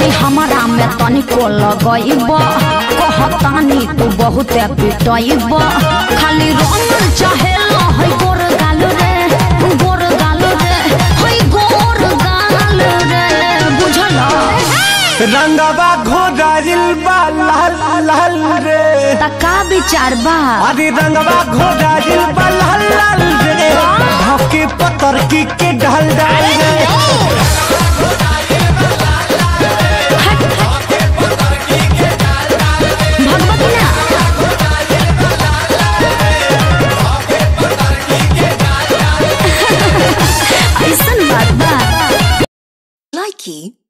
जदि हमारा में तनिको लगइब कहतानी तू बहुत पिटइब खाली रंग चाहेला है गोर गाल रे गोर गाल रे है गोर गाल रे बुझल रंगवा घोड़ाइल बा लाल लाल रे त का विचार बा अरे रंगवा घोड़ाइल बा लाल लाल रे धके पतर की के ढल डाल रे भगवती ना ऐसन बात बा Likey